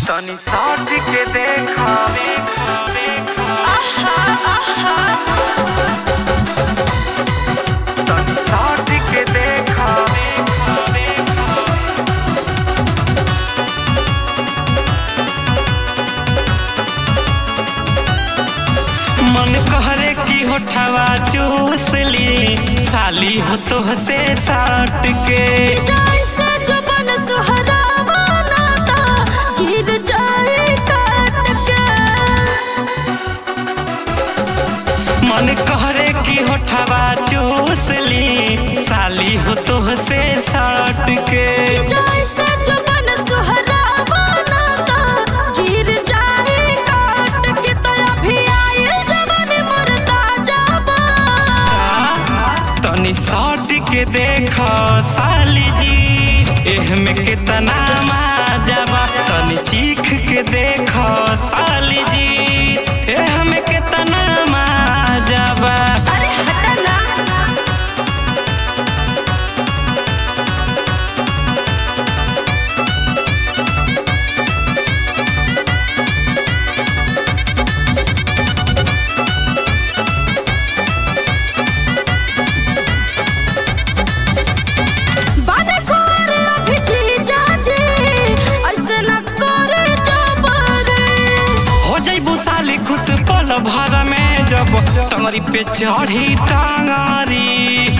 तनी साथ के देखा देखा देखा तनी साथ के देखा देखा देखा मन कहरे की होठवा चूस ली साली हो तो से साट के जैसे जुबान सुहरावा नाता गिर जाए काट के मन कहरे की होठवा चूस ली साली हो तो से साट के जैसे जुबान सुहरावा नाता गिर जाए काट के तो अभी आइल जवान मरता जाबा तनी साट के देखो साली जी एह में कितना माजबा तनी चीख के देखो साली जी एह में कितना माजबा अरे हटना बाने कुंवर अभी जी जाजी ऐसे न करे जबरे हो जइबू साली खुश पल भर में जब टंगरी पे चढ़ी टांगारी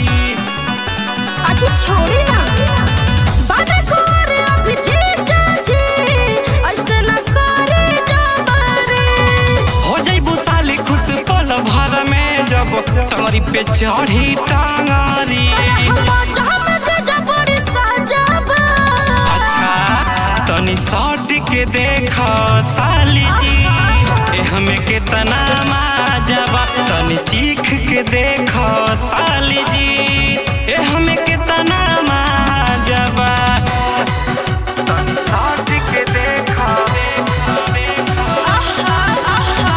अच्छा छोड़ी ना बाने कुंवर अभी जी जाजी ऐसे न करे जबरे हो जइबू साली खुश पल भर में जब टंगरी पे चढ़ी टांगारी हम जहाँ मजे जबरी सजाबा अच्छा तनी सट के देख साली जी एह में कितना माजबा तनी चीख के देख साली जी एह में कितना माजबा तनी साथ के देखा देखा देखा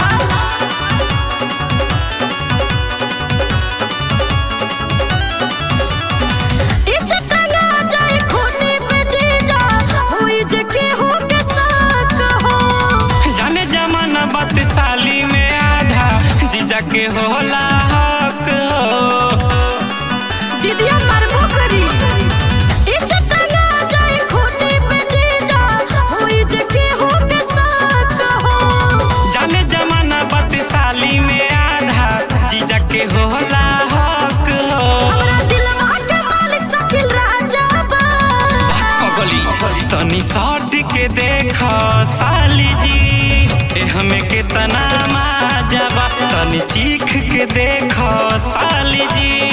इज्जत ना जाए खूनी पे जीजा हुई जे केहू के साथ हो जाने जमाना बात साली में आधा जीजा के होला हक हो दीदिया मारबो करी इज्जत ना जाए खूनी पे जीजा हुई जे केहू के साथ हो जाने जमाना बात साली में आधा जीजा के होला हक हो हमरा दिलवा के मालिक शकील राजा बा पगली तनी सट के देख साली जी एह में कितना माजबा तनी चीख के देख साली जी